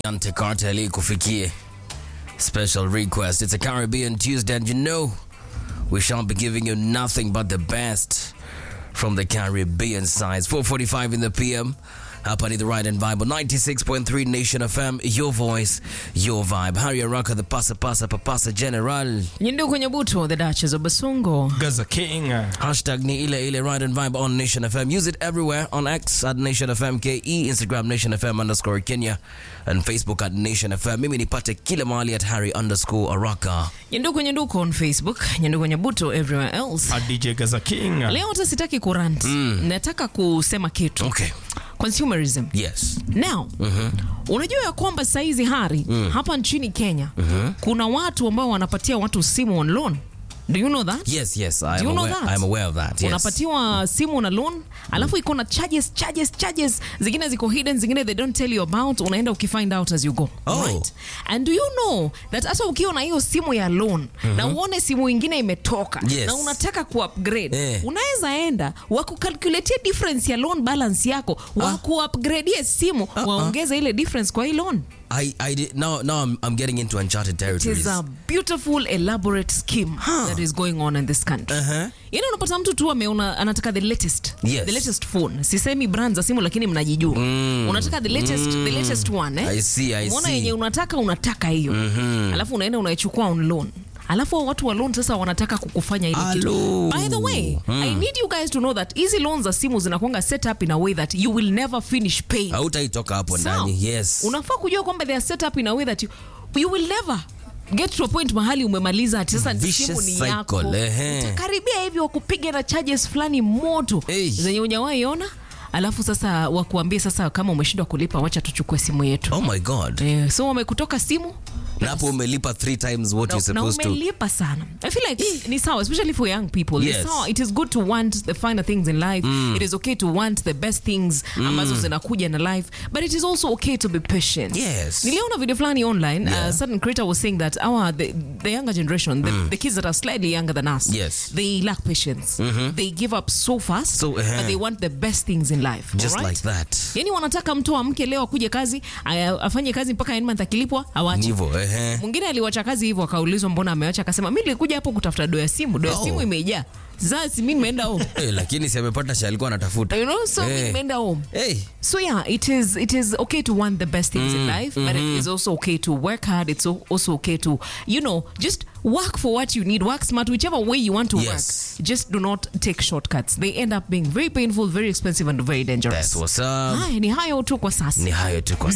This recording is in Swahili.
Ante Cartel ikufikie. Special request. It's a Caribbean Tuesday and you know we shall be giving you nothing but the best from the Caribbean sides. 4:45 in the PM. Hapa ni the right and vibe 96.3 Nation FM, your voice, your vibe. Harry Araka, the pasa pasa papasa general. Nyindu kwenye buto, the Duchess of Basungo. Gaza King. Hashtag ni ile ile right and vibe on Nation FM. Use it everywhere on X at Nation FM KE, Instagram Nation FM underscore Kenya, and Facebook at Nation FM. Mimi nipate kila mahali at Harry underscore Araka. Nyindu kwenye duko on Facebook, nyindu kwenye buto everywhere else. A DJ Gaza King. Leo hata sitaki kurant. Nataka kusema kitu. Okay. Consumerism. Yes. Now, unajua ya kwamba saizi Hari hapa nchini Kenya kuna watu ambao wanapatia watu simu on loan. Do you know that? Yes, yes. I Do am you know aware, that? I'm aware of that. Yes. unapatiwa simu na loan alafu iko na charges charges charges zingine ziko hidden zingine they don't tell you about unaenda ukifind out as you go Oh. right and do you know that hata ukiwa na hiyo simu ya loan na uone simu ingine imetoka Yes. na unataka kuupgrade Eh. unaweza enda wakukalculatia difference ya loan balance yako wakuupgradie simu waongeze ile difference kwa hii loan I, I did, now, now I'm, I'm getting into uncharted It territories. is a beautiful elaborate scheme that is going on in this country. Uh-huh. Yaani unapata mtu tu ameona anataka the latest. Yes. The latest phone. Sisemi brand za simu lakini mnajijua. Unataka the latest the latest one eh? I see, I Umeona see. yenye unataka unataka hiyo. Alafu unaenda unaichukua on loan. Alafu hao watu wa loan sasa wanataka kukufanya ile kitu. Alo. By the way, I need you guys to know that easy loans za simu zinakuanga set up in a way that you will never finish paying. Hautaitoka hapo Sawa. ndani. Yes. unafaa kujua kwamba they are set up in a way that you, you will never get to a point mahali umemaliza ati sasa Vicious simu ni cycle, yako ehe. utakaribia hivi wakupiga na charges fulani moto Hey. zenye ujawahi ona alafu sasa wakuambie sasa kama umeshindwa kulipa wacha tuchukue simu yetu Oh my God. eh, so wamekutoka simu Na hapo umelipa three times what na, you're na supposed to. umelipa sana i feel like ni sawa especially for young people Yes. ni sawa it is good to want the finer things in life it is okay to want the best things ambazo zinakuja na life but it is also okay to be patient Yes. niliona video fulani online Yeah. a certain creator was saying that our the, the younger generation the, the kids that are slightly younger than us Yes. they lack patience they give up so fast So, uh-huh. but they want the best things in life Just alright? like that. yani wanataka mtu amke leo akuje kazi aya- afanye kazi mpaka end month akilipwa awache Nivo, ehe. mwingine aliwacha kazi hivyo akaulizwa mbona amewacha akasema mi nilikuja hapo kutafuta do ya simu do ya Oh. simu imejaa sasa mi nimeenda home Eh, lakini si amepata cha alikuwa anatafuta. you know so mi Eh. nimeenda home Hey. so yeah it is it is okay to want the best things in life but it is also okay to work hard it's al- also okay to you know just work for what you need work smart whichever way you want to Yes. work just do not take shortcuts they end up being very painful very expensive and very dangerous That's what's up. Haya, ni hayo tu kwa sasa Ni hayo tu kwa